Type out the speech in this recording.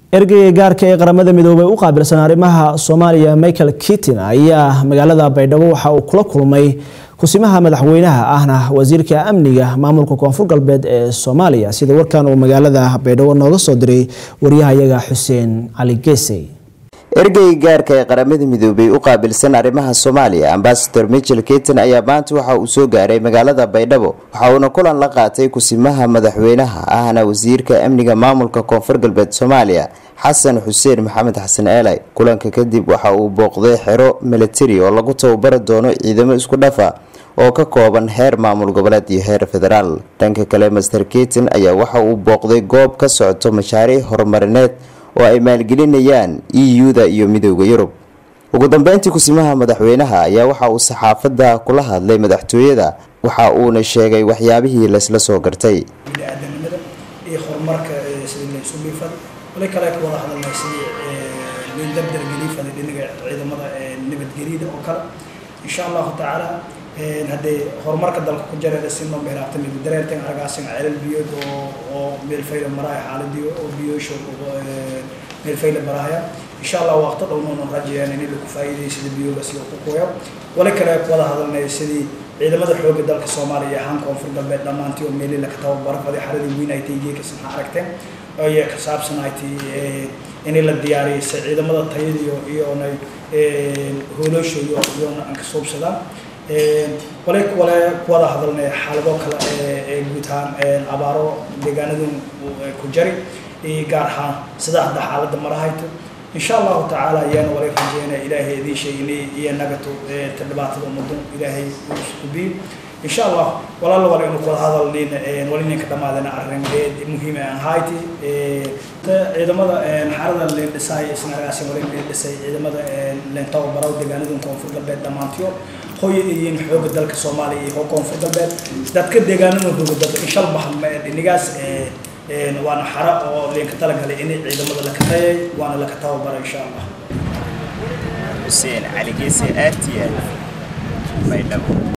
ergeyga gaarka ee qaramada midoobay u qaabilsan arrimaha soomaaliya michael kitin ayaa magaalada baydhabo waxa uu kula kulmay kusimaha madaxweynaha ahna wasiirka amniga maamulka koonfur galbeed ee soomaaliya sida warkan uu magaalada baydhabo nooga soo diray waryahayaga xuseen cali geesey ergeyga gaarka ee qaramada midoobay u qaabilsan arrimaha soomaaliya ambasador michel keton ayaa maanta waxa uu soo gaaray magaalada baydhabo waxa uuna kulan la qaatay kusimaha madaxweynaha ahna wasiirka amniga maamulka koonfur galbeed soomaaliya xasan xuseen maxamed xasan eelay kulanka kadib waxa uu booqday xero milatari oo lagu tababari doono ciidamo isku dhafa oo ka kooban heer maamul goboleed iyo heer federaal dhanka kale master keton ayaa waxa uu booqday goob ka socoto mashaariic horumarineed oo ay maalgelinayaan e u-da iyo midooda yurub ugu dambeyntii kusimaha madaxweynaha ayaa waxa uu saxaafadda kula hadlay madaxtooyada waxa uuna sheegay waxyaabihii laysla soo gartay biniaadanimada iyo horumarka sidii laysu dhiifad wali kale ka wada hadalnay sidii layn dardargelifada dhinaga ciidamada nabadgelyada oo kale insha allahu tacaala haddee horumarka dalka ku jareeda si noo beeraabta mid dareertan argaasin celal biyood oo oo meel fayla maraya xaaladii oo biyoosho meel fayla maraya insha allah waqti dhow noonu rajayaan in lagu faa'iideeyo sida biyoga sida ku kuya wali kale ku wada hadalnay sidii ciidamada xoogga dalka soomaaliya ahaan koonfur galbeed dhammaantii oo meelii laka tababaro faday xaladii weyn ay tahay geeka saxa aragteen ayay ka saabsan ay tahay in la diyaariyay si ciidamada tayadiyo iyonay holoosho iyo iyona aan ka suubsadaan wale wale kuwada hadalnay xaalado kale ee guud ahaan abaaro deegaanadun ku jari iyo gaar ahaan sida hadda xaaladda marahayto insha allahu tacaala ayaana wala rajeynaya ilaahay idiin sheeginay iyo nagato ta dhibaatada ummadun ilaahay ubiin insha allah walaala wala inu kuwada hadalnin wali ninka dhamaadana arrin muhiim aan hayti ciidamada xarada leen dhisay isna argaasi wali leen dhisay ciidamada leen tababaro deegaanadun koonfur galbeed dhammaantiyo hooya iyiin xooga dalka soomaaliya iyo koonfur galbeed dadka deegaanada hooga dalka inshal bahan dhinigaas waana xara oo leenka talagalay in ciidamada la kateeyay waana laka tababara insha allah xuseen cali geese aartiya baydhabo